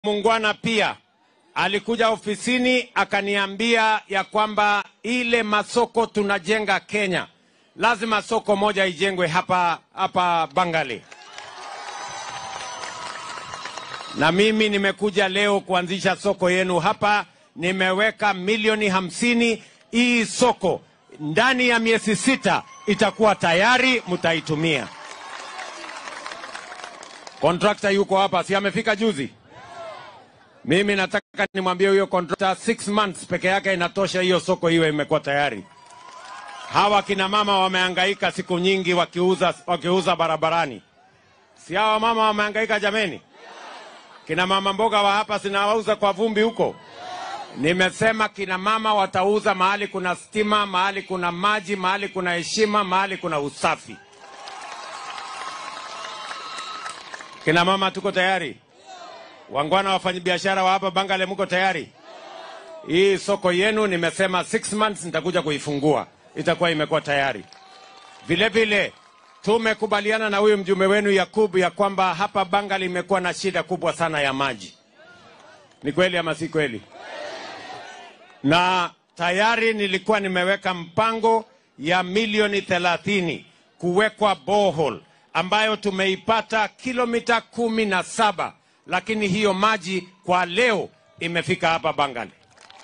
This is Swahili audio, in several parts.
Mungwana pia alikuja ofisini akaniambia ya kwamba ile masoko tunajenga Kenya, lazima soko moja ijengwe hapa hapa Bangali, na mimi nimekuja leo kuanzisha soko yenu hapa. Nimeweka milioni hamsini. Hii soko ndani ya miezi sita itakuwa tayari, mtaitumia. Kontrakta yuko hapa, si amefika juzi? Mimi nataka nimwambie huyo kontrakta, six months peke yake inatosha hiyo soko iwe imekuwa tayari. Hawa kina mama wamehangaika siku nyingi wakiuza, wakiuza barabarani, si hawa mama wamehangaika jameni? Kina mama mboga wa hapa sinawauza kwa vumbi huko. Nimesema kina mama watauza mahali kuna stima, mahali kuna maji, mahali kuna heshima, mahali kuna usafi. Kina mama tuko tayari? Wangwana wafanyabiashara wa hapa Bangale, mko tayari? Hii soko yenu nimesema six months nitakuja kuifungua, itakuwa imekuwa tayari. Vile vile tumekubaliana na huyu mjumbe wenu Yakubu ya kwamba hapa Bangale imekuwa na shida kubwa sana ya maji. Ni kweli ama si kweli? Na tayari nilikuwa nimeweka mpango ya milioni thelathini kuwekwa borehole ambayo tumeipata kilomita kumi na saba lakini hiyo maji kwa leo imefika hapa Bangale.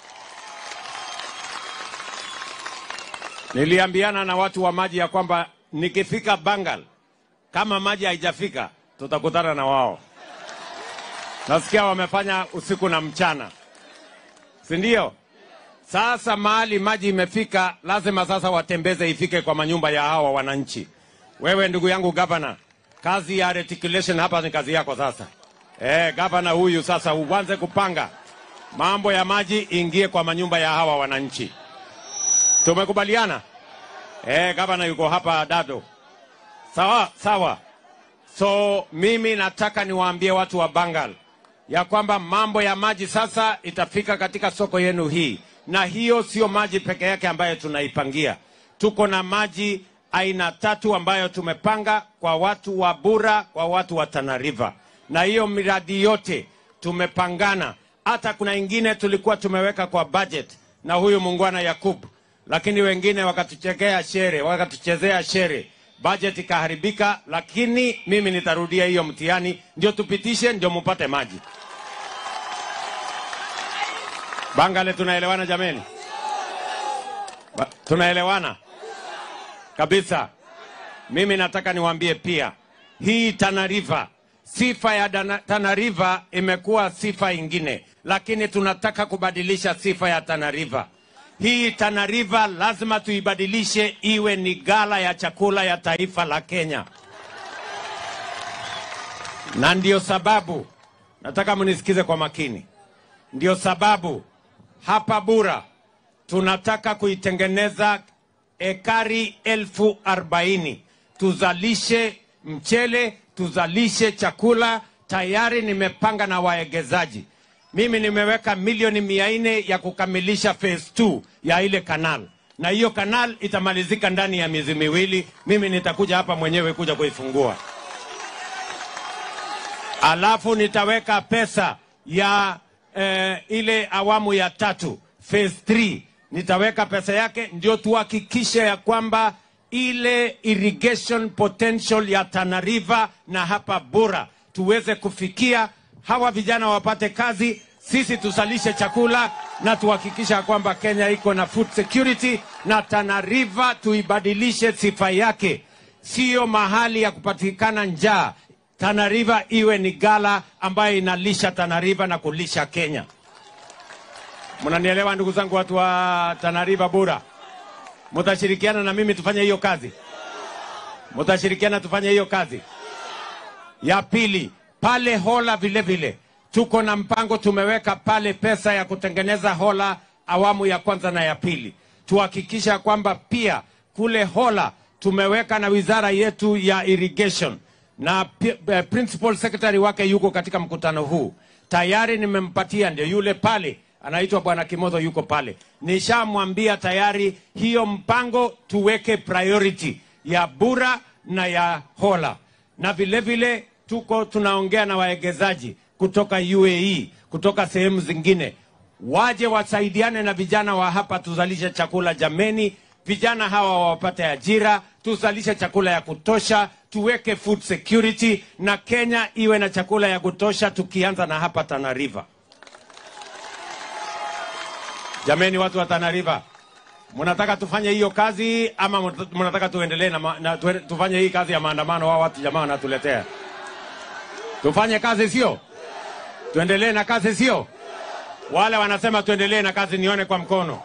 Niliambiana na watu wa maji ya kwamba nikifika Bangal, kama maji haijafika tutakutana na wao. Nasikia wamefanya usiku na mchana, si ndio? Sasa mahali maji imefika, lazima sasa watembeze ifike kwa manyumba ya hawa wananchi. Wewe ndugu yangu gavana, kazi ya reticulation hapa ni kazi yako sasa. Eh, gavana huyu sasa uanze kupanga mambo ya maji ingie kwa manyumba ya hawa wananchi. Tumekubaliana? Eh, gavana yuko hapa Dado. Sawa sawa. So mimi nataka niwaambie watu wa Bangal ya kwamba mambo ya maji sasa itafika katika soko yenu hii, na hiyo sio maji peke yake ambayo tunaipangia. Tuko na maji aina tatu ambayo tumepanga kwa watu wa Bura, kwa watu wa Tana River na hiyo miradi yote tumepangana. Hata kuna ingine tulikuwa tumeweka kwa budget na huyu muungwana Yakub, lakini wengine wakatuchekea shere, wakatuchezea shere, budget ikaharibika. Lakini mimi nitarudia hiyo mtihani, ndio tupitishe, ndio mupate maji. Bangale, tunaelewana jameni? Ba tunaelewana kabisa. Mimi nataka niwaambie pia hii Tana River sifa ya Dana, Tana River imekuwa sifa ingine, lakini tunataka kubadilisha sifa ya Tana River. Hii Tana River lazima tuibadilishe iwe ni gala ya chakula ya taifa la Kenya, na ndio sababu nataka mnisikize kwa makini. Ndio sababu hapa Bura tunataka kuitengeneza ekari elfu arobaini tuzalishe mchele tuzalishe chakula. Tayari nimepanga na waegezaji. Mimi nimeweka milioni mia nne ya kukamilisha phase 2 ya ile kanal, na hiyo kanal itamalizika ndani ya miezi miwili. Mimi nitakuja hapa mwenyewe kuja kuifungua, alafu nitaweka pesa ya eh, ile awamu ya tatu phase 3 nitaweka pesa yake, ndio tuhakikishe ya kwamba ile irrigation potential ya Tana River na hapa Bura tuweze kufikia, hawa vijana wapate kazi, sisi tusalishe chakula na tuhakikisha kwamba Kenya iko na food security, na Tana River tuibadilishe sifa yake, siyo mahali ya kupatikana njaa. Tana River iwe ni gala ambayo inalisha Tana River na kulisha Kenya. Mnanielewa ndugu zangu, watu wa Tana River Bura? Mutashirikiana na mimi tufanye hiyo kazi? Mutashirikiana tufanye hiyo kazi? Ya pili, pale Hola vile vile tuko na mpango, tumeweka pale pesa ya kutengeneza Hola awamu ya kwanza na ya pili. Tuhakikisha kwamba pia kule Hola tumeweka na wizara yetu ya irrigation na uh, principal secretary wake yuko katika mkutano huu tayari, nimempatia ndio yule pale anaitwa Bwana Kimotho yuko pale. Nishamwambia tayari hiyo mpango tuweke priority ya Bura na ya Hola, na vile vile tuko tunaongea na waegezaji kutoka UAE, kutoka sehemu zingine, waje wasaidiane na vijana wa hapa, tuzalishe chakula jameni. Vijana hawa wapate ajira, tuzalishe chakula ya kutosha, tuweke food security na Kenya iwe na chakula ya kutosha, tukianza na hapa Tana River. Jameni, watu wa Tana River, mnataka tufanye hiyo kazi ama mnataka tuendelee na, ma- na tuwe- tufanye hii kazi ya maandamano? Wao watu jamaa wanatuletea tufanye kazi, sio tuendelee na kazi, sio wale wanasema tuendelee na kazi, nione kwa mkono.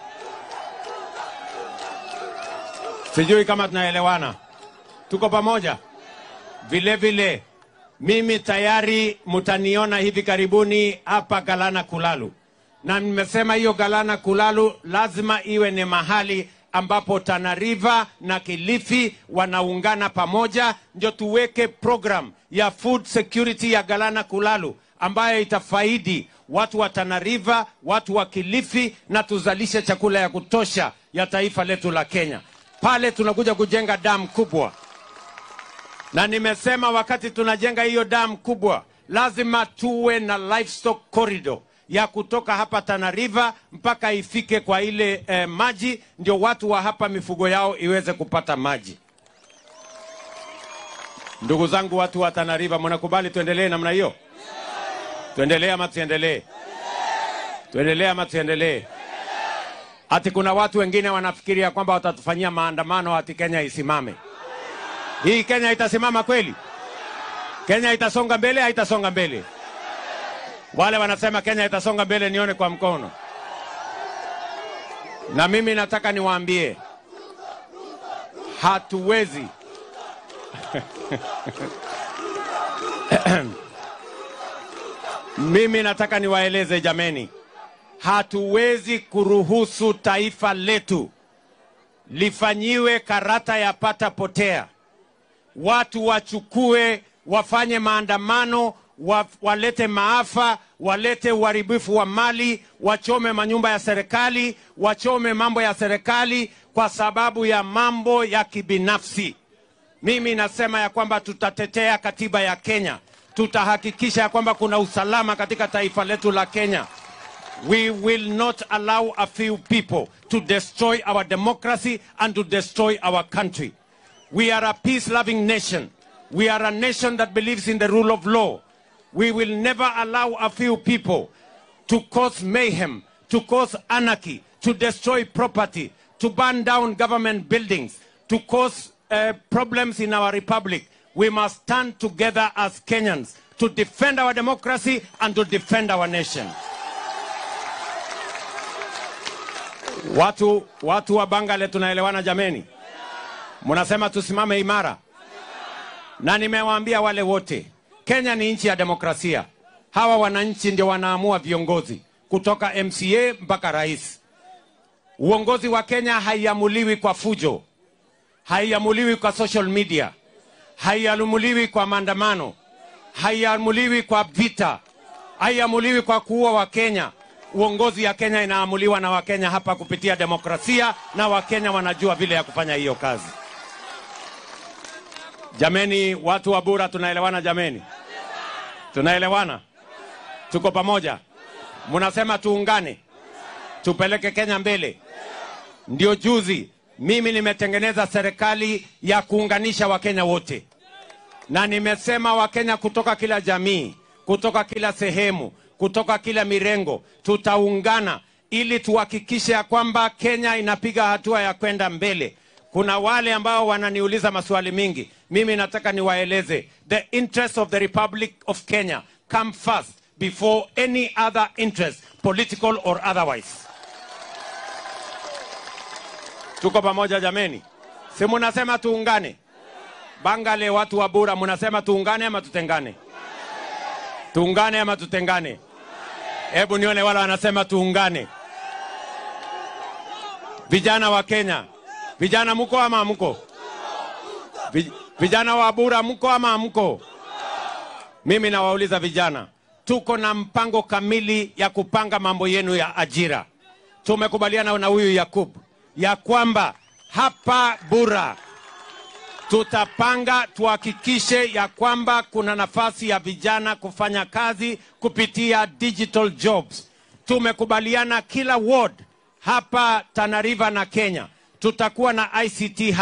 Sijui kama tunaelewana, tuko pamoja. Vile vile mimi tayari mtaniona hivi karibuni hapa Galana Kulalu, na nimesema hiyo Galana Kulalu lazima iwe ni mahali ambapo Tana River na Kilifi wanaungana pamoja, ndio tuweke program ya food security ya Galana Kulalu ambayo itafaidi watu wa Tana River, watu wa Kilifi, na tuzalishe chakula ya kutosha ya taifa letu la Kenya. Pale tunakuja kujenga damu kubwa na nimesema wakati tunajenga hiyo damu kubwa lazima tuwe na livestock corridor ya kutoka hapa Tana River mpaka ifike kwa ile eh, maji, ndio watu wa hapa mifugo yao iweze kupata maji. Ndugu zangu, watu wa Tana River, mnakubali tuendelee namna hiyo? Tuendelee ama tuendelee? Tuendelee ama tuendelee? Ati kuna watu wengine wanafikiria kwamba watatufanyia maandamano ati Kenya isimame. Hii Kenya itasimama kweli? Kenya itasonga mbele, haitasonga mbele? Wale wanasema Kenya itasonga mbele, nione kwa mkono. Na mimi nataka niwaambie, hatuwezi mimi nataka niwaeleze jameni, hatuwezi kuruhusu taifa letu lifanyiwe karata ya pata potea watu wachukue wafanye maandamano wa, walete maafa walete uharibifu wa mali wachome manyumba ya serikali wachome mambo ya serikali kwa sababu ya mambo ya kibinafsi mimi nasema ya kwamba tutatetea katiba ya kenya tutahakikisha ya kwamba kuna usalama katika taifa letu la kenya We will not allow a few people to destroy our democracy and to destroy our country. We are a peace loving nation. We are a nation that believes in the rule of law. We will never allow a few people to cause mayhem, to cause anarchy, to destroy property, to burn down government buildings, to cause uh, problems in our republic. We must stand together as Kenyans to defend our democracy and to defend our nation. Watu, watu wa Bangale tunaelewana jameni? Mnasema tusimame imara, na nimewaambia wale wote, Kenya ni nchi ya demokrasia. Hawa wananchi ndio wanaamua viongozi kutoka MCA mpaka rais. Uongozi wa Kenya haiamuliwi kwa fujo, haiamuliwi kwa social media, haiamuliwi kwa maandamano, haiamuliwi kwa vita, haiamuliwi kwa kuua Wakenya. Uongozi ya Kenya inaamuliwa na Wakenya hapa kupitia demokrasia, na Wakenya wanajua vile ya kufanya hiyo kazi. Jameni, watu wa Bura, tunaelewana jameni? Tunaelewana? Tuko pamoja? Mnasema tuungane, tupeleke Kenya mbele. Ndio juzi mimi nimetengeneza serikali ya kuunganisha Wakenya wote, na nimesema Wakenya kutoka kila jamii, kutoka kila sehemu, kutoka kila mirengo, tutaungana ili tuhakikishe ya kwamba Kenya inapiga hatua ya kwenda mbele. Kuna wale ambao wananiuliza maswali mingi, mimi nataka niwaeleze, the interest of the Republic of Kenya come first before any other interest, political or otherwise. Tuko pamoja jameni? Si munasema tuungane? Bangale, watu wa Bura, munasema tuungane ama tutengane? Tuungane ama tutengane? Hebu nione wale wanasema tuungane. Vijana wa Kenya, vijana mko ama hamko? Vi- Vijana wa Bura mko ama hamko? Mimi nawauliza vijana, tuko na mpango kamili ya kupanga mambo yenu ya ajira. Tumekubaliana na huyu Yakub ya kwamba hapa Bura tutapanga tuhakikishe ya kwamba kuna nafasi ya vijana kufanya kazi kupitia digital jobs. Tumekubaliana kila ward hapa Tana River na Kenya tutakuwa na ICT